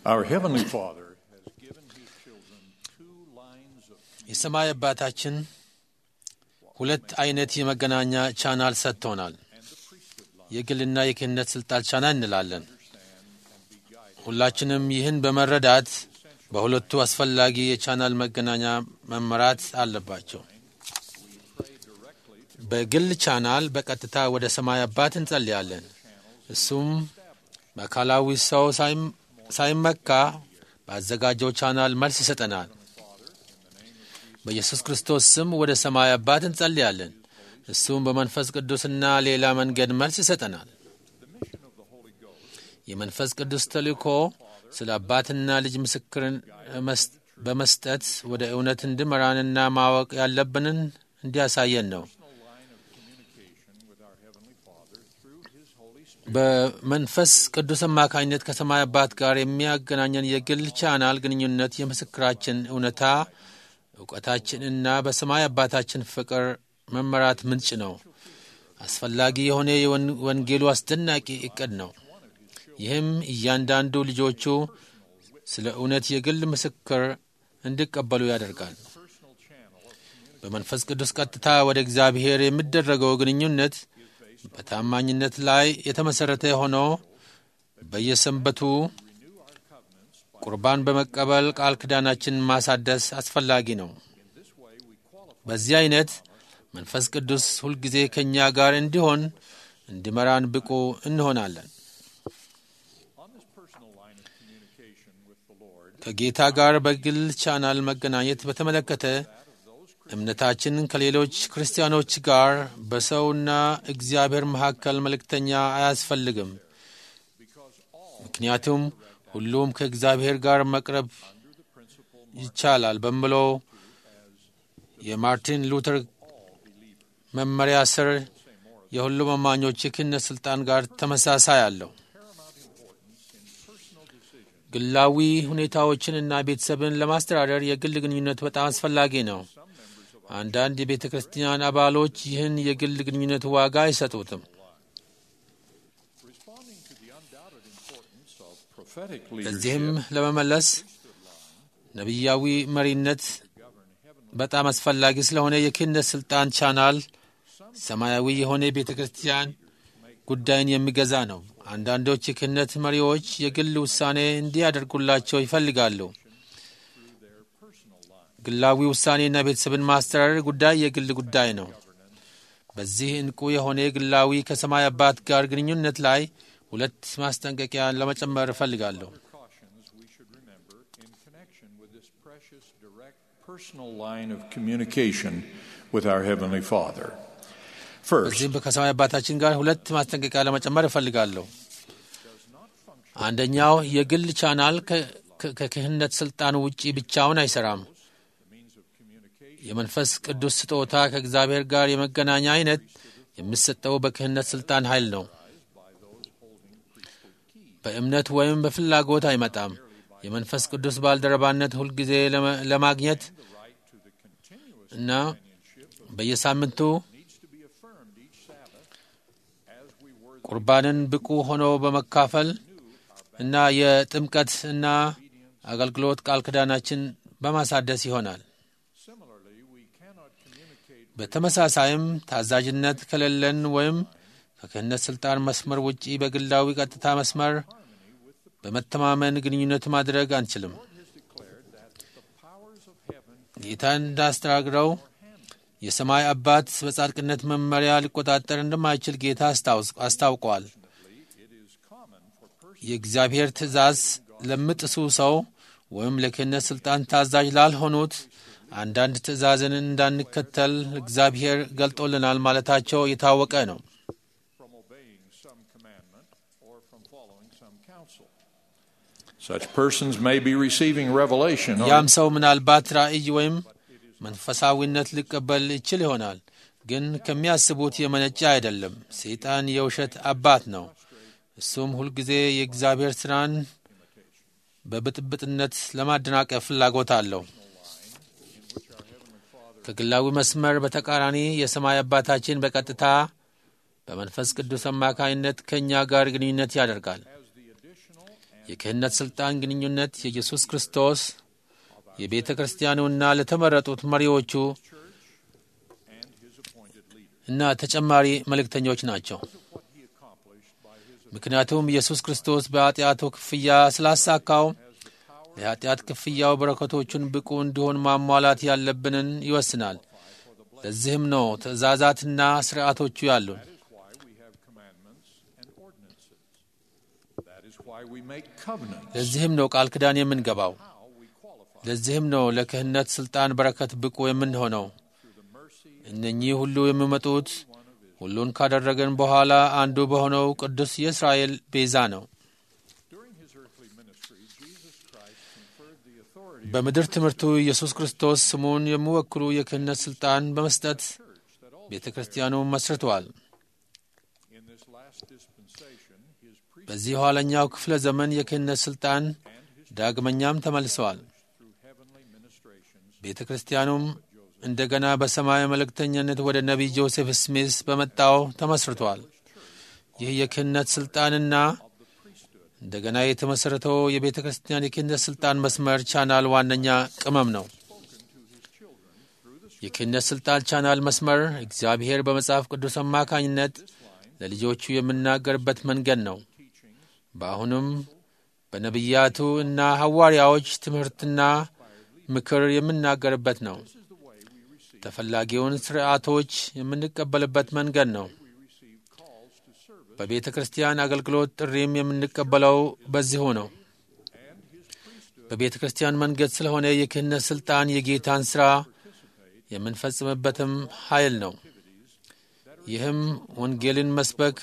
Our Heavenly Father has given His children two lines of የሰማይ አባታችን ሁለት አይነት የመገናኛ ቻናል ሰጥቶናል። የግልና የክህነት ስልጣን ቻናል እንላለን። ሁላችንም ይህን በመረዳት በሁለቱ አስፈላጊ የቻናል መገናኛ መመራት አለባቸው። በግል ቻናል በቀጥታ ወደ ሰማይ አባት እንጸልያለን። እሱም በአካላዊ ሰው ሳይመካ በአዘጋጀው ቻናል መልስ ይሰጠናል። በኢየሱስ ክርስቶስ ስም ወደ ሰማይ አባት እንጸልያለን። እሱም በመንፈስ ቅዱስና ሌላ መንገድ መልስ ይሰጠናል። የመንፈስ ቅዱስ ተልእኮ ስለ አባትና ልጅ ምስክርን በመስጠት ወደ እውነት እንድመራንና ማወቅ ያለብንን እንዲያሳየን ነው። በመንፈስ ቅዱስ አማካኝነት ከሰማይ አባት ጋር የሚያገናኘን የግል ቻናል ግንኙነት የምስክራችን እውነታ እውቀታችንና በሰማይ አባታችን ፍቅር መመራት ምንጭ ነው። አስፈላጊ የሆነ የወንጌሉ አስደናቂ እቅድ ነው። ይህም እያንዳንዱ ልጆቹ ስለ እውነት የግል ምስክር እንዲቀበሉ ያደርጋል። በመንፈስ ቅዱስ ቀጥታ ወደ እግዚአብሔር የሚደረገው ግንኙነት በታማኝነት ላይ የተመሠረተ ሆኖ በየሰንበቱ ቁርባን በመቀበል ቃል ኪዳናችንን ማሳደስ አስፈላጊ ነው። በዚህ አይነት መንፈስ ቅዱስ ሁልጊዜ ከእኛ ጋር እንዲሆን እንዲመራን ብቁ እንሆናለን። ከጌታ ጋር በግል ቻናል መገናኘት በተመለከተ እምነታችን ከሌሎች ክርስቲያኖች ጋር በሰውና እግዚአብሔር መካከል መልእክተኛ አያስፈልግም። ምክንያቱም ሁሉም ከእግዚአብሔር ጋር መቅረብ ይቻላል በሚለው የማርቲን ሉተር መመሪያ ስር የሁሉም አማኞች የክህነት ሥልጣን ጋር ተመሳሳይ አለው። ግላዊ ሁኔታዎችን እና ቤተሰብን ለማስተዳደር የግል ግንኙነት በጣም አስፈላጊ ነው። አንዳንድ የቤተ ክርስቲያን አባሎች ይህን የግል ግንኙነት ዋጋ አይሰጡትም። ለዚህም ለመመለስ ነቢያዊ መሪነት በጣም አስፈላጊ ስለሆነ የክህነት ሥልጣን ቻናል ሰማያዊ የሆነ ቤተ ክርስቲያን ጉዳይን የሚገዛ ነው። አንዳንዶች የክህነት መሪዎች የግል ውሳኔ እንዲያደርጉላቸው ይፈልጋሉ። ግላዊ ውሳኔና ቤተሰብን ማስተዳደር ጉዳይ የግል ጉዳይ ነው። በዚህ እንቁ የሆነ ግላዊ ከሰማይ አባት ጋር ግንኙነት ላይ ሁለት ማስጠንቀቂያ ለመጨመር እፈልጋለሁ። personal line of communication with our Heavenly Father. First, በዚህም ከሰማይ አባታችን ጋር ሁለት ማስጠንቀቂያ ለመጨመር እፈልጋለሁ። አንደኛው የግል ቻናል ከክህነት ስልጣን ውጪ ብቻውን አይሰራም። የመንፈስ ቅዱስ ስጦታ ከእግዚአብሔር ጋር የመገናኛ አይነት የሚሰጠው በክህነት ስልጣን ኃይል ነው። በእምነት ወይም በፍላጎት አይመጣም። የመንፈስ ቅዱስ ባልደረባነት ሁልጊዜ ለማግኘት እና በየሳምንቱ ቁርባንን ብቁ ሆኖ በመካፈል እና የጥምቀት እና አገልግሎት ቃል ኪዳናችን በማሳደስ ይሆናል። በተመሳሳይም ታዛዥነት ከሌለን ወይም ከክህነት ሥልጣን መስመር ውጪ በግላዊ ቀጥታ መስመር በመተማመን ግንኙነት ማድረግ አንችልም። ጌታ እንዳስተናግረው የሰማይ አባት በጻድቅነት መመሪያ ሊቆጣጠር እንደማይችል ጌታ አስታውቋል። የእግዚአብሔር ትእዛዝ ለሚጥሱ ሰው ወይም ለክህነት ሥልጣን ታዛዥ ላልሆኑት አንዳንድ ትእዛዝን እንዳንከተል እግዚአብሔር ገልጦልናል ማለታቸው የታወቀ ነው። such persons may be receiving revelation ያም ሰው ምናልባት ራእይ ወይም መንፈሳዊነት ሊቀበል ይችል ይሆናል፣ ግን ከሚያስቡት የመነጨ አይደለም። ሰይጣን የውሸት አባት ነው። እሱም ሁልጊዜ የእግዚአብሔር ሥራን በብጥብጥነት ለማደናቀፍ ፍላጎት አለው። ከግላዊ መስመር በተቃራኒ የሰማይ አባታችን በቀጥታ በመንፈስ ቅዱስ አማካይነት ከእኛ ጋር ግንኙነት ያደርጋል። የክህነት ሥልጣን ግንኙነት የኢየሱስ ክርስቶስ የቤተ ክርስቲያኑና ለተመረጡት መሪዎቹ and his appointed leaders. እና ተጨማሪ መልእክተኞች ናቸው። What he accomplished by his ምክንያቱም ኢየሱስ ክርስቶስ በኃጢአቱ ክፍያ ስላሳካው የኃጢአት ክፍያው በረከቶቹን ብቁ እንዲሆን ማሟላት ያለብንን ይወስናል። ለዚህም ነው ትእዛዛትና ሥርዓቶቹ ያሉን። That is why we have commandments and ordinances. That is why we make covenants. ለዚህም ነው ቃል ኪዳን የምንገባው። How we qualify ለዚህም ነው ለክህነት ሥልጣን በረከት ብቁ የምንሆነው። through the mercy እነኚህ ሁሉ የሚመጡት ሁሉን ካደረገን በኋላ አንዱ በሆነው ቅዱስ የእስራኤል ቤዛ ነው። during his earthly ministry, Jesus Christ conferred the authority በምድር ትምህርቱ ኢየሱስ ክርስቶስ ስሙን የሚወክሉ የክህነት ሥልጣን በመስጠት of the church that also ቤተ ክርስቲያኑን መስርተዋል። in this last dispensation his priest በዚህ ኋለኛው ክፍለ ዘመን የክህነት ሥልጣን and his ዳግመኛም ተመልሰዋል። through heavenly ministrations ቤተ ክርስቲያኑም እንደገና በሰማይ መልእክተኝነት ወደ ነቢይ ጆሴፍ ስሚስ በመጣው ተመስርቷል። ይህ የክህነት ሥልጣንና እንደገና የተመሠረተው የቤተ ክርስቲያን የክህነት ሥልጣን መስመር ቻናል ዋነኛ ቅመም ነው። የክህነት ሥልጣን ቻናል መስመር እግዚአብሔር በመጽሐፍ ቅዱስ አማካኝነት ለልጆቹ የምናገርበት መንገድ ነው። በአሁኑም በነቢያቱ እና ሐዋርያዎች ትምህርትና ምክር የምናገርበት ነው። ተፈላጊውን ሥርዓቶች የምንቀበልበት መንገድ ነው። በቤተ ክርስቲያን አገልግሎት ጥሪም የምንቀበለው በዚሁ ነው። በቤተ ክርስቲያን መንገድ ስለሆነ የክህነት ሥልጣን የጌታን ሥራ የምንፈጽምበትም ኃይል ነው። ይህም ወንጌልን መስበክ፣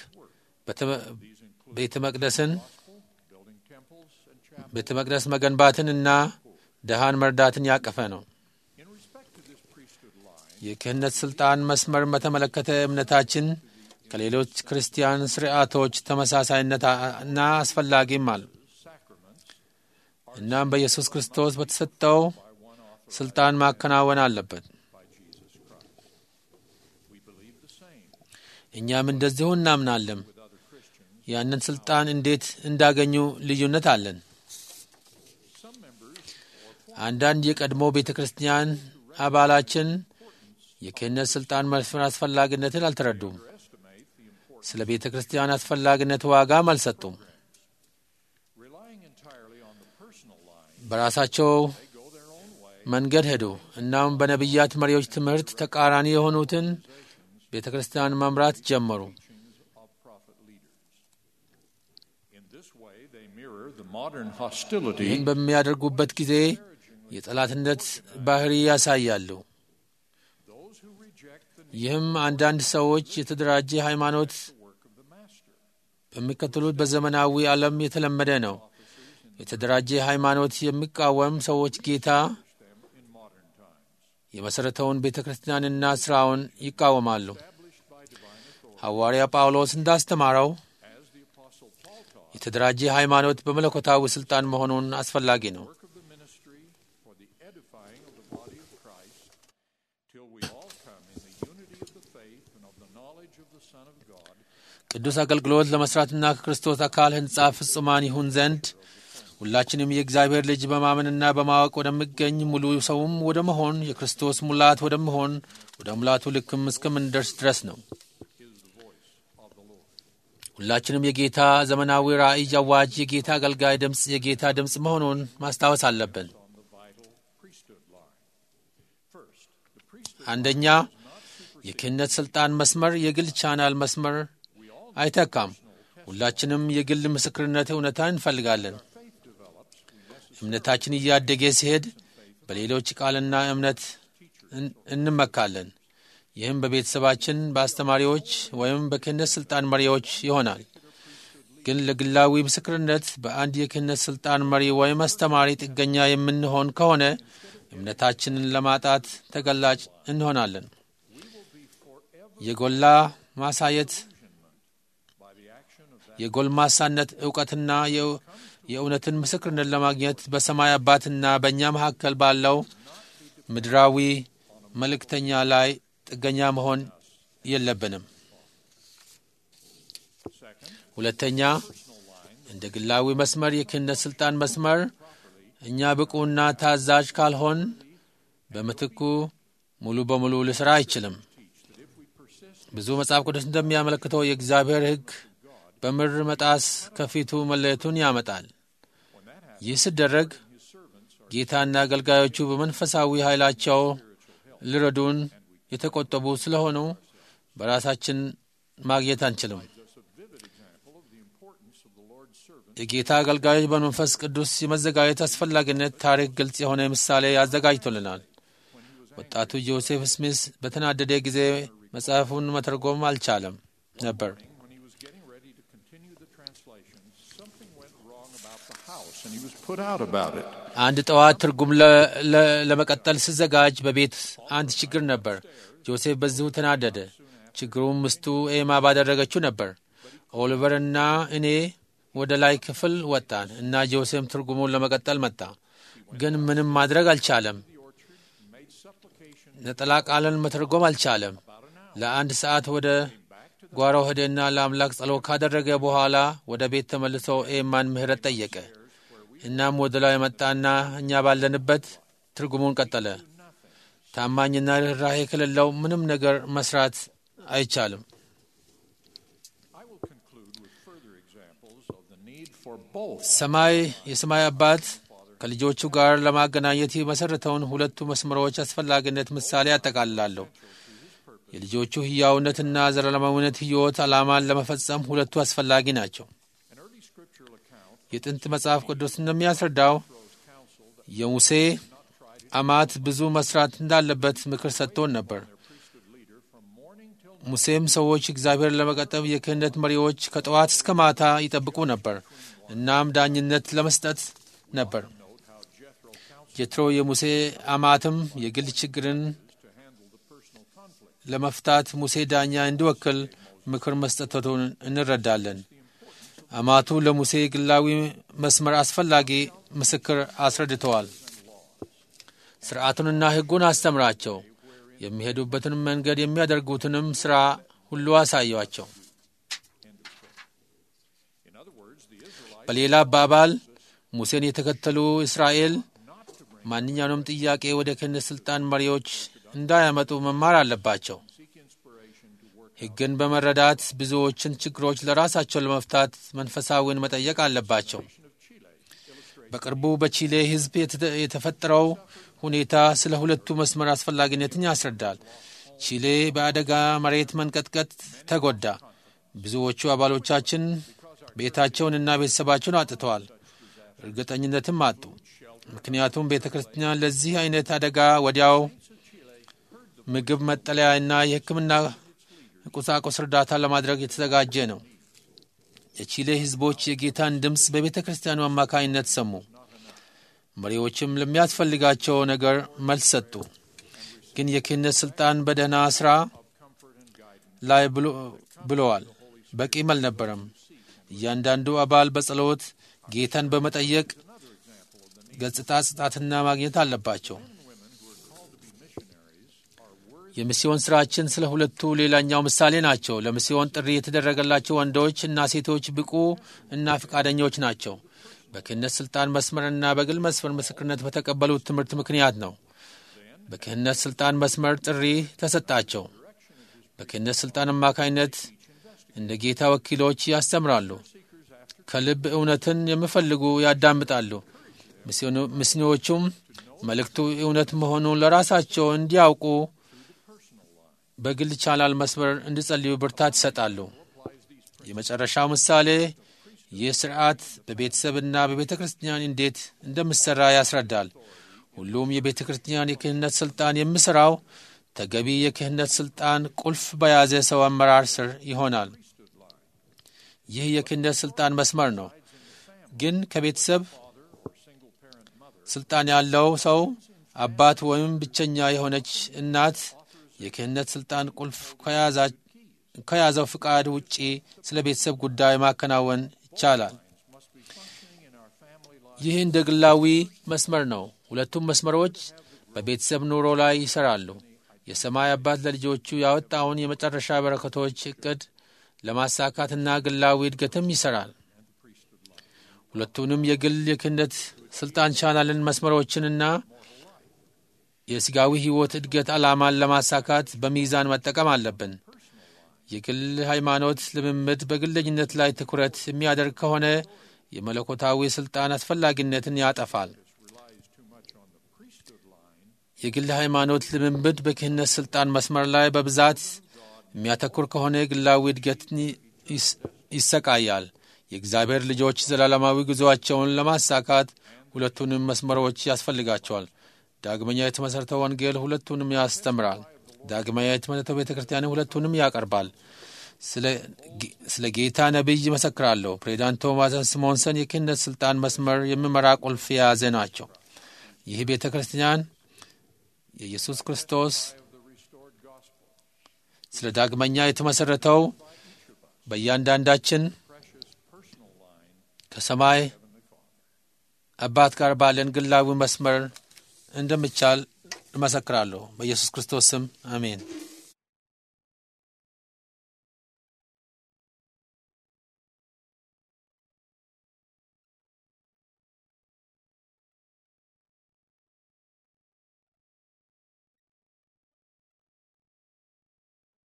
ቤተ መቅደስን building temples and chapels. ቤተ መቅደስ መገንባትን እና ድሃን መርዳትን ያቀፈ ነው። In respect to this priesthood line, የክህነት ሥልጣን መስመር በተመለከተ እምነታችን ከሌሎች ክርስቲያን ስርዓቶች ተመሳሳይነት እና አስፈላጊም አሉ። sacraments እናም በኢየሱስ ክርስቶስ በተሰጠው ሥልጣን ማከናወን አለበት። by Jesus Christ. We believe the same እኛም እንደዚሁ እናምናለን። with other Christians. ያንን ሥልጣን እንዴት እንዳገኙ ልዩነት አለን። Some members or አንዳንድ የቀድሞ ቤተ ክርስቲያን አባላችን የክህነት ሥልጣን መስፈር አስፈላጊነትን አልተረዱም። estimate the importance ስለ ቤተ ክርስቲያን አስፈላጊነት ዋጋም አልሰጡም። relying entirely on the personal line. በራሳቸው They go their own way. መንገድ ሄዱ። እናም በነቢያት መሪዎች ትምህርት ተቃራኒ የሆኑትን ቤተ ክርስቲያን መምራት ጀመሩ። teachings of prophet leaders. In this way, they mirror the modern hostility ይህን በሚያደርጉበት ጊዜ የጠላትነት ባህሪ ያሳያሉ። those who reject the ይህም አንዳንድ ሰዎች የተደራጀ ሃይማኖት work of the master. በሚከተሉት በዘመናዊ ዓለም የተለመደ ነው። የተደራጀ ሃይማኖት የሚቃወም ሰዎች ጌታ them in modern times. የመሠረተውን ቤተ ክርስቲያንና ሥራውን ይቃወማሉ። Established by divine authority, ሐዋርያ ጳውሎስ እንዳስተማረው as the Apostle Paul taught, የተደራጀ ሃይማኖት በመለኮታዊ ሥልጣን መሆኑን አስፈላጊ ነው። work of the ministry for the edifying of the body of Christ, till we all come in the unity of the faith and of the knowledge of the Son of God, ቅዱስ አገልግሎት ለመሥራትና ከክርስቶስ አካል ሕንጻ ፍጹማን ይሁን ዘንድ ሁላችንም የእግዚአብሔር ልጅ በማመንና በማወቅ ወደሚገኝ ሙሉ ሰውም ወደ መሆን የክርስቶስ ሙላት ወደ መሆን ወደ ሙላቱ ልክም እስከምንደርስ ድረስ ነው። is the voice of the Lord. ሁላችንም የጌታ ዘመናዊ ራእይ አዋጅ፣ የጌታ አገልጋይ ድምፅ የጌታ ድምፅ መሆኑን ማስታወስ አለብን። on the vital priesthood line. First, the priesthood አንደኛ የክህነት ሥልጣን መስመር የግል ቻናል መስመር አይተካም። ሁላችንም የግል ምስክርነት እውነታ እንፈልጋለን። faith develops, we necessarily እምነታችን እያደገ ሲሄድ በሌሎች ቃልና እምነት እን- እንመካለን። ይህም በቤተሰባችን በአስተማሪዎች ወይም በክህነት ሥልጣን መሪዎች ይሆናል። ግን ለግላዊ ምስክርነት በአንድ የክህነት ሥልጣን መሪ ወይም አስተማሪ ጥገኛ የምንሆን ከሆነ እምነታችንን ለማጣት ተገላጭ እንሆናለን። የጎላ ማሳየት by the action of that የጎልማሳነት እውቀትና የው- የእውነትን ምስክርነት ለማግኘት በሰማይ አባትና በእኛ መካከል ባለው ምድራዊ መልእክተኛ ላይ ጥገኛ መሆን የለብንም። second ሁለተኛ እንደ ግላዊ መስመር የክህነት ሥልጣን መስመር እኛ ብቁና ታዛዥ ካልሆን በምትኩ ሙሉ በሙሉ ሊሠራ አይችልም። ብዙ መጽሐፍ ቅዱስ እንደሚያመለክተው የእግዚአብሔር ሕግ በምድር መጣስ ከፊቱ መለየቱን ያመጣል። ይህ ሲደረግ ጌታና አገልጋዮቹ በመንፈሳዊ ኃይላቸው ሊረዱን የተቆጠቡ ስለሆኑ በራሳችን ማግኘት አንችልም። የጌታ አገልጋዮች በመንፈስ ቅዱስ የመዘጋጀት አስፈላጊነት ታሪክ ግልጽ የሆነ ምሳሌ ያዘጋጅቶልናል። ወጣቱ ጆሴፍ ስሚስ በተናደደ ጊዜ መጽሐፉን መተርጎም አልቻለም ነበር። When he was getting ready to continue the translation, something went wrong about the house, and he was put out about it. አንድ ጠዋት ትርጉም ለ- ለ- ለመቀጠል ሲዘጋጅ በቤት አንድ ችግር ነበር። ጆሴፍ በዚሁ ተናደደ። ችግሩም ምስቱ ኤማ ባደረገችው ነበር። ኦሊቨር እና እኔ ወደ ላይ ክፍል ወጣን እና ጆሴፍ ትርጉሙን ለመቀጠል መጣ፣ ግን ምንም ማድረግ አልቻለም። ነጠላ ቃልን መተርጎም አልቻለም። ለአንድ ሰዓት ወደ ጓሮ ሄደና ለአምላክ ጸሎት ካደረገ በኋላ ወደ ቤት ተመልሶ ኤማን ምህረት ጠየቀ። እናም ወደ ላይ መጣና እኛ ባለንበት ትርጉሙን ቀጠለ። ታማኝና ርኅራሄ ከሌለው ምንም ነገር መስራት አይቻልም። I will conclude with further examples of the need for both ሰማይ የሰማይ አባት ከልጆቹ ጋር ለማገናኘት የመሠረተውን ሁለቱ መስመሮች አስፈላጊነት ምሳሌ ያጠቃልላለሁ። የልጆቹ ሕያውነትና ዘላለማዊነት ሕይወት ዓላማን ለመፈጸም ሁለቱ አስፈላጊ ናቸው። an early scriptural account የጥንት መጽሐፍ ቅዱስ እንደሚያስረዳው የሙሴ አማት ብዙ መስራት እንዳለበት ምክር ሰጥቶን ነበር። ሙሴም ሰዎች እግዚአብሔር ለመቀጠብ የክህነት መሪዎች ከጠዋት እስከ ማታ ይጠብቁ ነበር። እናም ዳኝነት ለመስጠት ነበር። ጀትሮ የሙሴ አማትም የግል ችግርን ለመፍታት ሙሴ ዳኛ እንዲወክል ምክር መስጠቱን እንረዳለን። አማቱ ለሙሴ ግላዊ መስመር አስፈላጊ ምስክር አስረድተዋል። ሥርዓቱንና ሕጉን አስተምራቸው፣ የሚሄዱበትን መንገድ የሚያደርጉትንም ሥራ ሁሉ አሳዩአቸው። በሌላ አባባል ሙሴን የተከተሉ እስራኤል ማንኛውንም ጥያቄ ወደ ክህነት ሥልጣን መሪዎች እንዳያመጡ መማር አለባቸው። ሕግን በመረዳት ብዙዎችን ችግሮች ለራሳቸው ለመፍታት መንፈሳዊን መጠየቅ አለባቸው። በቅርቡ በቺሌ ሕዝብ የተ- የተፈጠረው ሁኔታ ስለ ሁለቱ መስመር አስፈላጊነትን ያስረዳል። ቺሌ በአደጋ መሬት መንቀጥቀጥ ተጎዳ። ብዙዎቹ አባሎቻችን ቤታቸውንና ቤተሰባቸውን አጥተዋል፣ እርግጠኝነትም አጡ። ምክንያቱም ቤተ ክርስቲያን ለዚህ አይነት አደጋ ወዲያው ምግብ፣ መጠለያ እና የሕክምና ቁሳቁስ እርዳታ ለማድረግ የተዘጋጀ ነው። የቺሌ ሕዝቦች የጌታን ድምፅ በቤተ ክርስቲያኑ አማካኝነት ሰሙ። መሪዎችም ለሚያስፈልጋቸው ነገር መልስ ሰጡ። ግን የክህነት ሥልጣን በደህና ሥራ ላይ ብሎ- ብለዋል። በቂም አልነበረም። እያንዳንዱ አባል በጸሎት ጌታን በመጠየቅ ገጽታ ጽጣትና ማግኘት አለባቸው። የሚስዮን ሥራችን ስለ ሁለቱ ሌላኛው ምሳሌ ናቸው። ለሚስዮን ጥሪ የተደረገላቸው ወንዶች እና ሴቶች ብቁ እና ፈቃደኞች ናቸው። በክህነት ሥልጣን መስመርና በግል መስመር ምስክርነት በተቀበሉት ትምህርት ምክንያት ነው። በክህነት ሥልጣን መስመር ጥሪ ተሰጣቸው። በክህነት ሥልጣን አማካኝነት እንደ ጌታ ወኪሎች ያስተምራሉ። ከልብ እውነትን የሚፈልጉ ያዳምጣሉ። ሚስዮኑ- ሚስዮኖቹም መልእክቱ እውነት መሆኑን ለራሳቸው እንዲያውቁ በግል ቻናል መስመር እንዲጸልዩ ብርታት ይሰጣሉ። የመጨረሻው ምሳሌ ይህ ስርዓት በቤተሰብና በቤተ ክርስቲያን እንዴት እንደምሠራ ያስረዳል። ሁሉም የቤተ ክርስቲያን የክህነት ሥልጣን የሚሠራው ተገቢ የክህነት ሥልጣን ቁልፍ በያዘ ሰው አመራር ስር ይሆናል። ይህ የክህነት ሥልጣን መስመር ነው። ግን ከቤተሰብ ሥልጣን ያለው ሰው አባት ወይም ብቸኛ የሆነች እናት የክህነት ሥልጣን ቁልፍ ከያዛ- ከያዘው ፍቃድ ውጪ ስለ ቤተሰብ ጉዳይ ማከናወን ይቻላል። ይህ እንደ ግላዊ መስመር ነው። ሁለቱም መስመሮች በቤተሰብ ኑሮ ላይ ይሰራሉ። የሰማይ አባት ለልጆቹ ያወጣውን የመጨረሻ በረከቶች እቅድ ለማሳካትና ግላዊ እድገትም ይሰራል። ሁለቱንም የግል የክህነት ስልጣን ቻናልን መስመሮችንና የሥጋዊ ሕይወት እድገት ዓላማን ለማሳካት በሚዛን መጠቀም አለብን። የግል ሃይማኖት ልምምድ በግለኝነት ላይ ትኩረት የሚያደርግ ከሆነ የመለኮታዊ ሥልጣን አስፈላጊነትን ያጠፋል። የግል ሃይማኖት ልምምድ በክህነት ሥልጣን መስመር ላይ በብዛት የሚያተኩር ከሆነ ግላዊ እድገትን ይሰቃያል። የእግዚአብሔር ልጆች ዘላለማዊ ጉዞአቸውን ለማሳካት ሁለቱንም መስመሮች ያስፈልጋቸዋል። ዳግመኛ የተመሠረተው ወንጌል ሁለቱንም ያስተምራል። ዳግመኛ የተመሠረተው ቤተ ክርስቲያን ሁለቱንም ያቀርባል። ስለ ጌታ ነቢይ ይመሰክራለሁ። ፕሬዚዳንት ቶማስ ስሞንሰን የክህነት ሥልጣን መስመር የሚመራ ቁልፍ የያዘ ናቸው። ይህ ቤተ ክርስቲያን የኢየሱስ ክርስቶስ ስለ ዳግመኛ የተመሠረተው በእያንዳንዳችን ከሰማይ አባት ጋር ባለን ግላዊ መስመር እንደሚቻል እመሰክራለሁ። በኢየሱስ ክርስቶስ ስም አሜን።